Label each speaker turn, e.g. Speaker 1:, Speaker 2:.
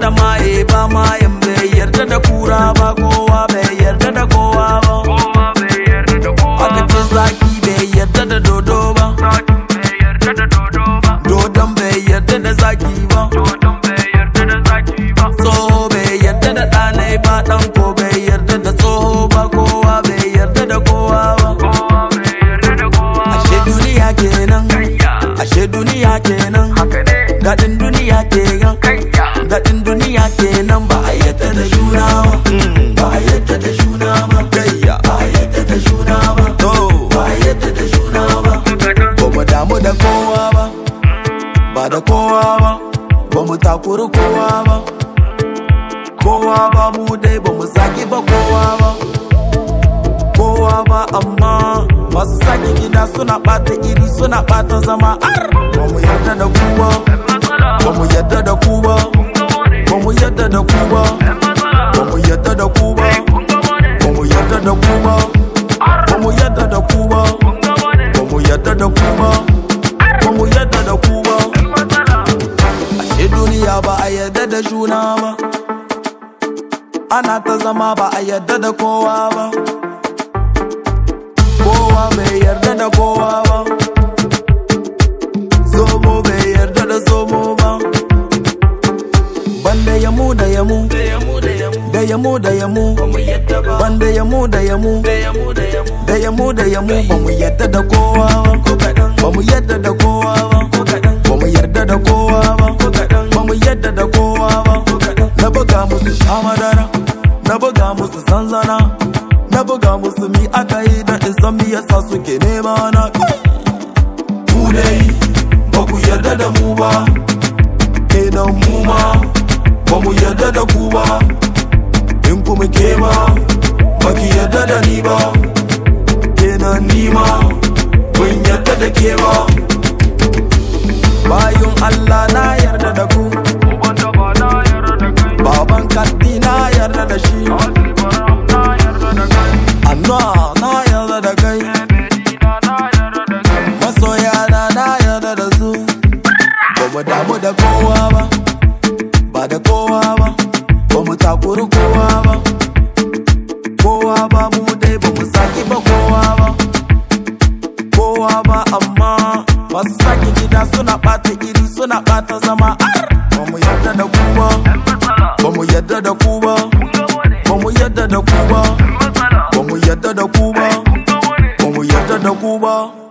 Speaker 1: da maye ba mayan bai yarda da kura ba kowa bai yarda da kowa ba aka ce zaki bai yarda da dodo ba dodon bai yarda da zaki ba tsoho bai yarda da ɗanai ba ɗan ko bai yarda da tsoho ba kowa bai yarda da kowa ba ashe duniya kenan ashe duniya kenan daɗin duniya kenan daɗin duniya kenan ba a yadda da juna ba ba a yadda da juna ba ba a yadda da juna ba ba a yadda da juna ba ba mu damu da kowa ba ba da kowa ba ba mu takuri kowa ba kowa ba mu dai ba mu zagi ba kowa ba kowa ba amma masu sake gida suna ɓata iri suna ɓata zama ar ba mu yarda da kowa ba mu yarda da ku ba ba mu yarda da ku ba ba mu yarda da ku ba ba mu yarda da ku ba ba mu yarda da ku ba ba mu yarda da ku ba ba mu yarda da ku ba ashe duniya ba a yarda da juna ba ana ta zama ba a yarda da kowa ba kowa bai yarda da kowa ba zomo bai yarda da zomo ba banda yamu da yamu da yamu da yamu banda yamu da yamu da yamu da yamu ba mu yarda da kowa ba ba mu yarda da kowa ba ba mu yarda da kowa ba ba mu yarda da kowa ba na buga musu sha madara na buga musu zanzana na buga musu mi aka yi da in san mi yasa suke nema na ku dai ba ku yarda da mu ba kenan mu ma ba mu yarda da ku ba in kuma ke ma ba ki yarda da ni ba kenan ni ma ban yarda da ke ba bayun Allah na yarda da ku baban kaddi na yarda da shi Anna na yarda da kai masoya na na yarda da su ba mu damu da kowa ba ba da kowa ba ba mu takuri kowa ba kowa ba mu dai ba mu saki ba kowa ba kowa ba amma masu saki gida suna ɓata iri suna ɓata zama ar ba mu yarda da ku ba ba mu yarda da ku ba ba mu yarda da ku ba ba mu yarda da ku ba ba mu yarda da ku ba